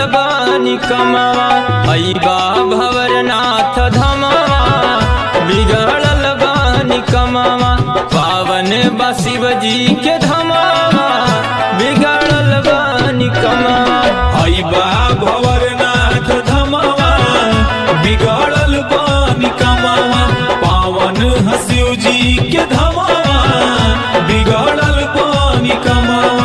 बानी कमावा अइबा भवरनाथ धमावा बिगड़ल बानी कमावा पावन बा शिव जी के धमावा बिगड़ल बानी कमावा अइबा भवरनाथ धमावा बिगड़ल बानी कमावा पावन हसिव जी के धमावा बिगड़ल बानी कमावा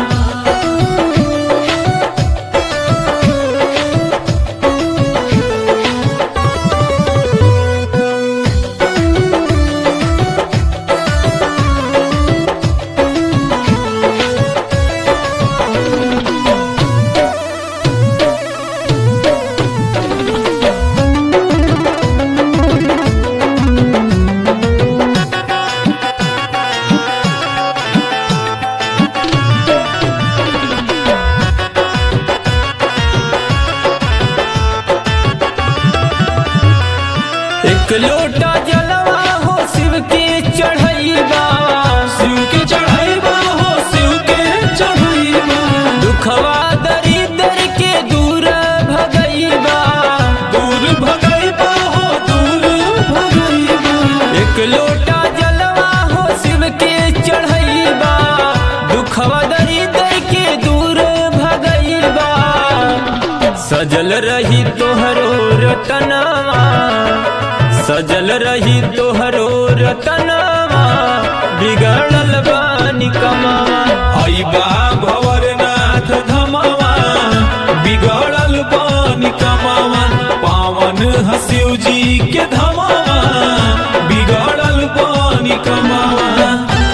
एक लोटा जलवा हो शिव के चढ़ैबा शिव के चढ़ाइबा हो शिव के चढ़ाइबा दुखवा दरिद्र के दूर भगैबा दूर भगैबा हो दूर भगैबा एक लोटा जलवा हो शिव के चढ़ैबा दुखवा दरिद्र के दूर भगैबा सजल रही तोहरो रतनवा सजल रही तोहरो रतनवा बिगड़ल बानी कमावा अइबा भवरनाथ धमावा बिगड़ल बानी कमावा पावन हसिव जी के धमावा बिगड़ल बानी कमावा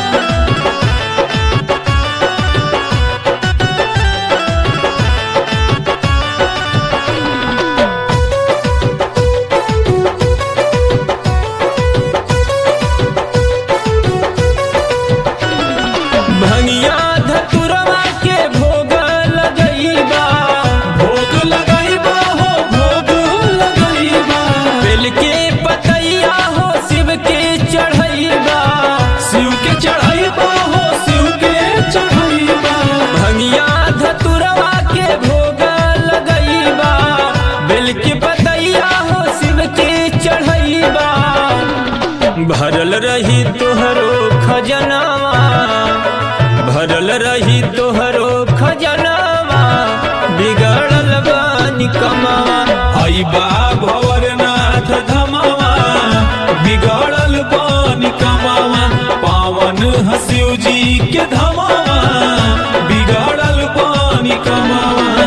भंगिया धतुरवा के भोग लगैबा भोग लगाइबा हो भोग लगाइबा बेल के पतैया हो शिव के चढ़ैबा शिव के चढ़ाइबा हो शिव के चढ़ाइबा भंगिया धतुरवा के भोग लगैबा बेल के पतैया हो शिव के चढ़ैबा भरल रही तोहरो खजनावा भरल रही तोहरो खजनावा बिगड़ल बानी कमावा अइबा भवरनाथ धमावा बिगड़ल बानी कमावा पावन हसिव जी के धमावा बिगड़ल बानी कमावा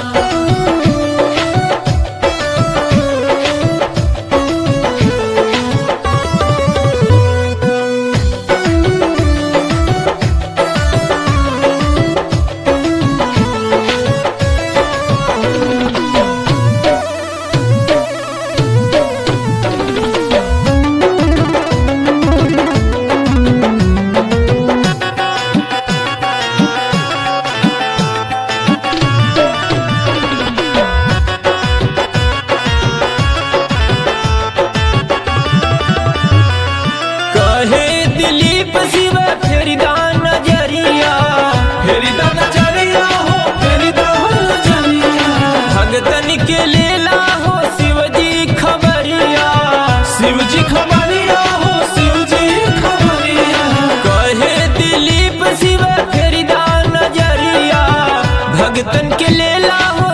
कहे दिलीप शिव फेरिदा नजरिया फेरी दा नजरिया हो फेरी दा नजरिया भगतन के लेला हो शिवजी खबरिया शिव जी खबरिया हो शिव जी खबरिया कहे दिलीप शिव फेरिदा नजरिया भगतन के लेला हो